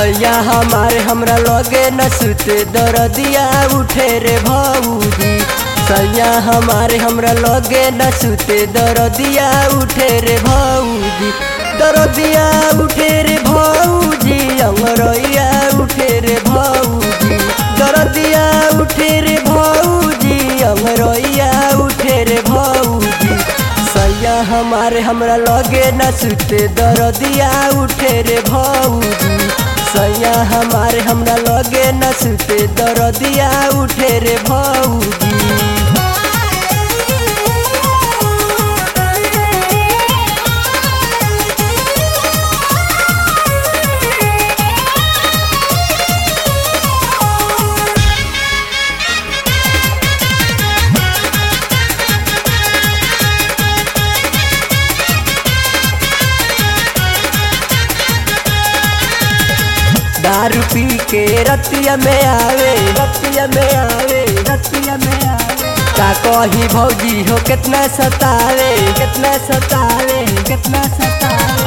सैया हमारे हमरा लगे न सुते दरदिया उठे रे भौजी सैया हमारे हमरा लगे न सुते दरदिया उठे रे भौजी दरदिया उठे रे भौजी अंगरैया उठे रे भौजी दरदिया उठे रे भौजी अंगरैया उठे रे भौजी सैया हमारे हमरा लगे न सुते दरदिया उठे रे भौजी सैया हमारे हमरा लगे न सुते दरदिया उठे रे भौजी दारू पी के रतिया में आवे रतिया में आवे रतिया में आवे का कही भौजी हो कितना सतावे कितना सतावे कितना सतावे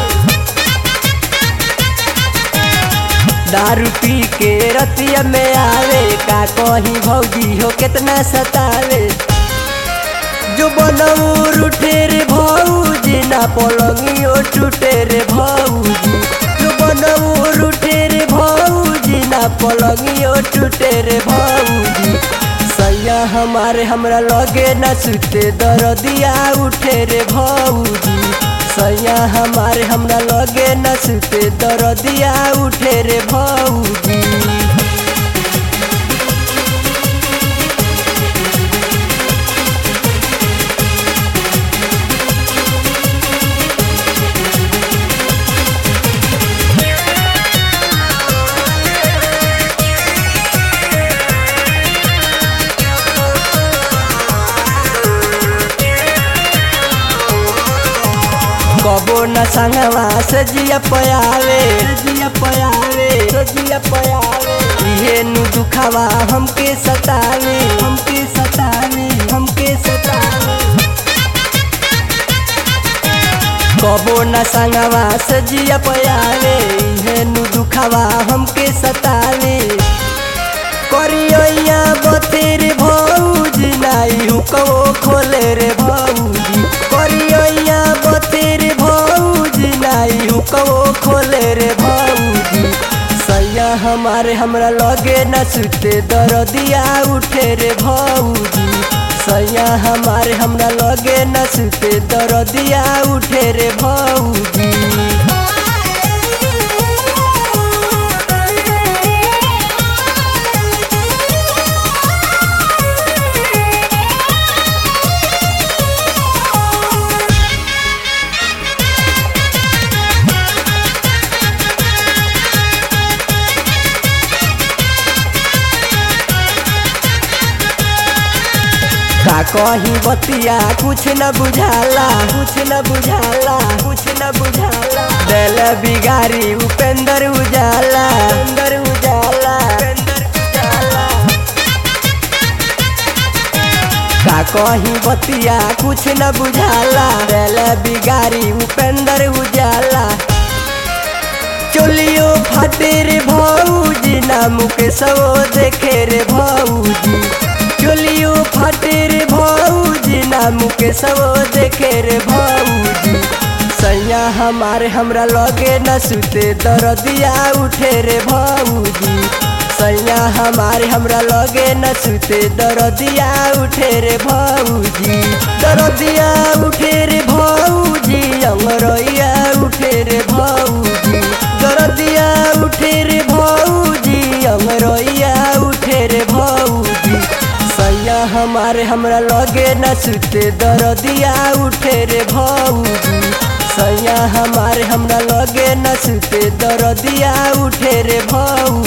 दारू पी के रतिया में आवे का कही भौजी हो कितना सतावे जो बनऊर उठे रे भौजी ना पलंगियो टूटे रे भौजी जो बनऊर उठे रे भौजी ना पलंगियो टूटे रे भौजी सैया हमारे हमरा लगे न सुते दरदिया उठे रे भौजी सैया हमारे हमरा लगे न सुते दरदिया उठे रे भौजी कबो न संगवा से जिया पयावे जिया पयावे जिया पयावे इहे नु दुखावा हमके सतावे हमके सतावे हमके सतावे कबो न संगवा से जिया पयावे इहे नु दुखावा हमके सतावे करिया बतेरे भौजी नाई हुकवो खोले रे भौजी करिया बतेरे भौजी नाई हुकवो खोले रे भौजी सैया हमारे हमरा लगे न सुते दरदिया उठे रे भौजी सैया हमारे हमरा लगे न सुते दरदिया उठे रे भौजी का कही बतिया कुछ न बुझाला कुछ न बुझाला कुछ न बुझाला दिल बिगारी उपेंद्र उजाला उपेंद्र उजाला उपेंद्र उजाला का कही बतिया कुछ न बुझाला दिल बिगारी उपेंद्र उजाला चोलियो फाटे रे भौजी नाम के सो देखे रे भौजी चोलियो फाटे रे भौजी नाम के सब देखे रे भौजी सैया हमारे हमरा लगे न सुते दरदिया उठे रे भौजी सैया हमारे हमरा लगे न सुते दरदिया उठे रे भौजी दरदिया उठे रे भौजी अंगरैया उठे रे भौजी दरदिया उठे रे भौजी अंगरैया उठे रे भौजी सैया हमारे हमरा लगे न सुते दरदिया उठे रे भौजी सैया हमारे हमरा लगे न सुते दरदिया उठे रे भौजी